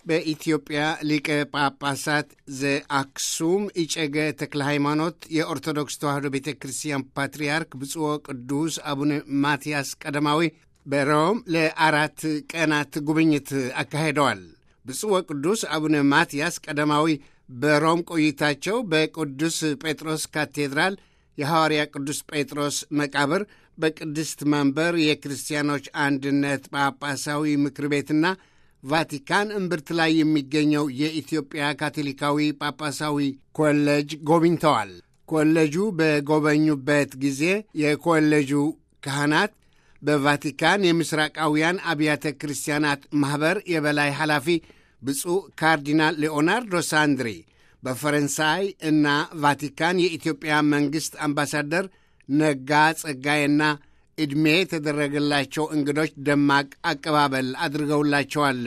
በኢትዮጵያ ሊቀ ጳጳሳት ዘአክሱም ኢጨገ ተክለ ሃይማኖት የኦርቶዶክስ ተዋሕዶ ቤተ ክርስቲያን ፓትርያርክ ብፁዕ ቅዱስ አቡነ ማትያስ ቀዳማዊ በሮም ለአራት ቀናት ጉብኝት አካሂደዋል። ብፁዕ ቅዱስ አቡነ ማትያስ ቀዳማዊ በሮም ቆይታቸው በቅዱስ ጴጥሮስ ካቴድራል የሐዋርያ ቅዱስ ጴጥሮስ መቃብር በቅድስት መንበር የክርስቲያኖች አንድነት ጳጳሳዊ ምክር ቤትና ቫቲካን እምብርት ላይ የሚገኘው የኢትዮጵያ ካቶሊካዊ ጳጳሳዊ ኮሌጅ ጎብኝተዋል። ኮሌጁ በጎበኙበት ጊዜ የኮሌጁ ካህናት በቫቲካን የምስራቃውያን አብያተ ክርስቲያናት ማኅበር የበላይ ኃላፊ ብፁዕ ካርዲናል ሌኦናርዶ ሳንድሪ በፈረንሳይ እና ቫቲካን የኢትዮጵያ መንግሥት አምባሳደር ነጋ ጸጋዬና ዕድሜ የተደረገላቸው እንግዶች ደማቅ አቀባበል አድርገውላቸዋል።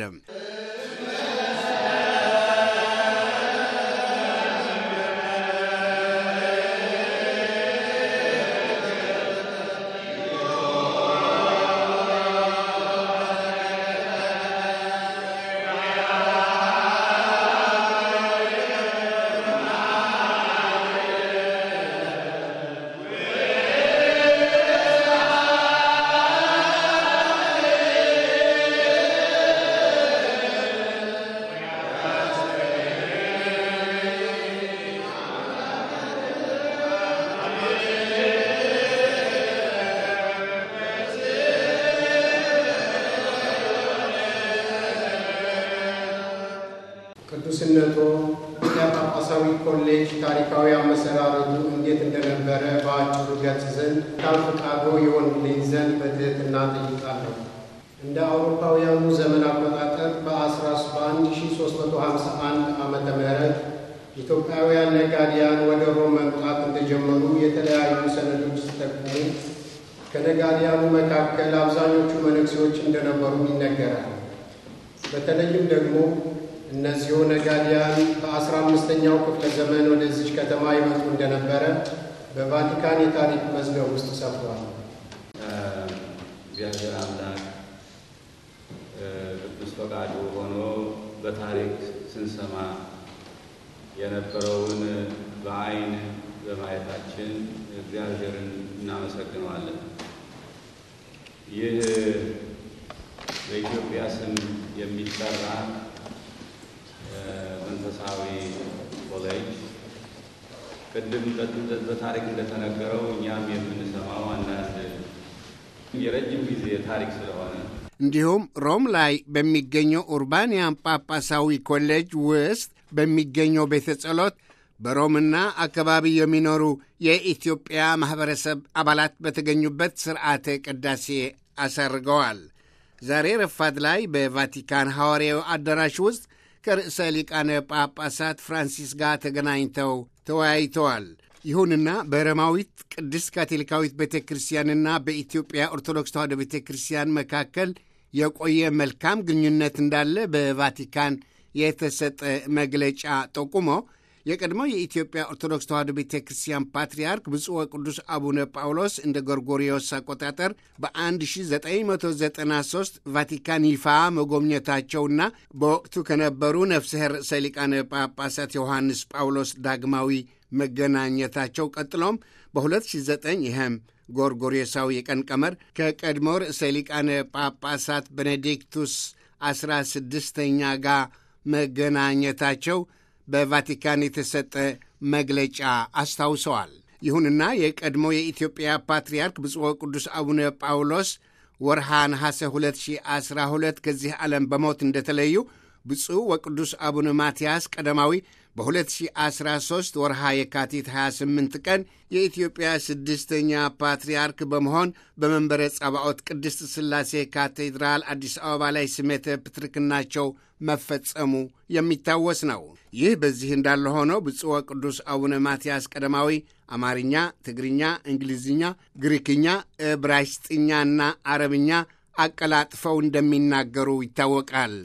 ቅዱስነቶ ጳጳሳዊ ኮሌጅ ታሪካዊ አመሰራረቱ እንዴት እንደነበረ በአጭሩ ገልጽ ዘንድ ካል ፈቃዶ የሆንልኝ ዘንድ በትህትና ጠይቃለሁ። እንደ አውሮፓውያኑ ዘመን አቆጣጠር በ1351 ዓመተ ምህረት ኢትዮጵያውያን ነጋዲያን ወደ ሮም መምጣት እንደጀመሩ የተለያዩ ሰነዶች ሲጠቁሙ ከነጋዲያኑ መካከል አብዛኞቹ መነኩሴዎች እንደነበሩ ይነገራል። በተለይም ደግሞ እነዚሁ ነጋዲያን በአስራ አምስተኛው ክፍለ ዘመን ወደዚች ከተማ ይመጡ እንደነበረ በቫቲካን የታሪክ መዝገብ ውስጥ ሰፍሯል። እግዚአብሔር አምላክ ቅዱስ ፈቃዱ ሆኖ በታሪክ ስንሰማ የነበረውን በዓይን በማየታችን እግዚአብሔርን እናመሰግነዋለን። ይህ በኢትዮጵያ ስም የሚጠራ መንፈሳዊ ኮሌጅ ቅድም በታሪክ እንደተነገረው እኛም የምንሰማው አንዳንድ የረጅም ጊዜ ታሪክ ስለሆነ እንዲሁም ሮም ላይ በሚገኘው ኡርባንያን ጳጳሳዊ ኮሌጅ ውስጥ በሚገኘው ቤተ ጸሎት በሮምና አካባቢ የሚኖሩ የኢትዮጵያ ማኅበረሰብ አባላት በተገኙበት ሥርዓተ ቅዳሴ አሰርገዋል። ዛሬ ረፋድ ላይ በቫቲካን ሐዋርያዊ አዳራሽ ውስጥ ከርዕሰ ሊቃነ ጳጳሳት ፍራንሲስ ጋር ተገናኝተው ተወያይተዋል። ይሁንና በሮማዊት ቅድስት ካቶሊካዊት ቤተ ክርስቲያንና በኢትዮጵያ ኦርቶዶክስ ተዋሕዶ ቤተ ክርስቲያን መካከል የቆየ መልካም ግንኙነት እንዳለ በቫቲካን የተሰጠ መግለጫ ጠቁሞ የቀድሞው የኢትዮጵያ ኦርቶዶክስ ተዋሕዶ ቤተ ክርስቲያን ፓትርያርክ ብፁዕ ወቅዱስ አቡነ ጳውሎስ እንደ ጎርጎሪዮስ አቆጣጠር በ1993 ቫቲካን ይፋ መጎብኘታቸውና በወቅቱ ከነበሩ ነፍሰ ርዕሰ ሊቃነ ጳጳሳት ዮሐንስ ጳውሎስ ዳግማዊ መገናኘታቸው ቀጥሎም በ2009 ይህም ጎርጎሪዮሳዊ የቀን ቀመር ከቀድሞ ርዕሰ ሊቃነ ጳጳሳት ቤኔዲክቱስ 16ኛ ጋር መገናኘታቸው በቫቲካን የተሰጠ መግለጫ አስታውሰዋል። ይሁንና የቀድሞ የኢትዮጵያ ፓትርያርክ ብፁዕ ቅዱስ አቡነ ጳውሎስ ወርሃ ነሐሴ 2012 ከዚህ ዓለም በሞት እንደተለዩ ብፁዕ ወቅዱስ አቡነ ማትያስ ቀዳማዊ በ2013 ወርሃ የካቲት 28 ቀን የኢትዮጵያ ስድስተኛ ፓትርያርክ በመሆን በመንበረ ጸባዖት ቅድስት ሥላሴ ካቴድራል አዲስ አበባ ላይ ስሜተ ፕትርክናቸው መፈጸሙ የሚታወስ ነው። ይህ በዚህ እንዳለ ሆኖ ብፁዕ ቅዱስ አቡነ ማትያስ ቀዳማዊ አማርኛ፣ ትግርኛ፣ እንግሊዝኛ፣ ግሪክኛ፣ ዕብራይስጥኛና አረብኛ አቀላጥፈው እንደሚናገሩ ይታወቃል።